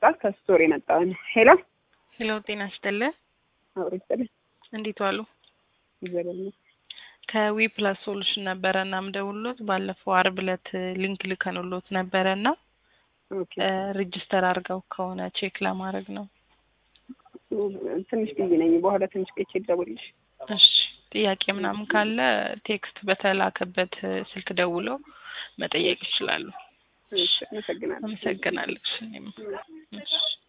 ሰዓት ከስቶር የመጣውን ሄሎ ሄሎ ጤና ይስጥልኝ። አብሮ ይስጥልኝ። እንዴት ዋሉ? ይዘበል ከዊ ፕላስ ሶሉሽን ነበረ እና ምደውሎት ባለፈው አርብ ዕለት ሊንክ ልከንሎት ነበረ እና ኦኬ ሬጅስተር አድርገው ከሆነ ቼክ ለማድረግ ነው። ትንሽ ብዬ ነኝ። በኋላ ትንሽ ቆይቼ ልደውልልሽ። እሺ ጥያቄ ምናምን ካለ ቴክስት በተላከበት ስልክ ደውለው መጠየቅ ይችላሉ። እሺ፣ አመሰግናለሁ። አመሰግናለሁ። እሺ እኔም እሺ